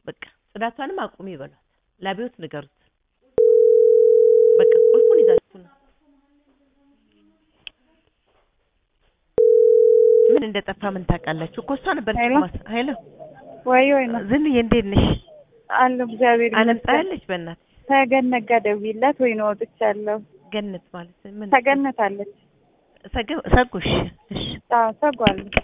በቃ ጽዳቷንም አቁሚ ይበሏት። ላቢዎት ንገሩት። በቃ ቁልፉን ይዛችሁ ነው። ምን እንደጠፋ ምን ታውቃላችሁ እኮ እሷ ነበረች ሄሎ? እኮ ማስ- ሄሎ ወይ ወይ ነው ዝንዬ እንዴት ነሽ? አለሁ እግዚአብሔር አለም ይመስገን። ፀሐያለች በእናትሽ ተገነት ጋር ደውዪላት ወይ ነው ወጥቻለሁ። ገነት ማለት ምን ተገነት አለች። ሰገ- ሰጉሽ እሺ አዎ ሰጓለች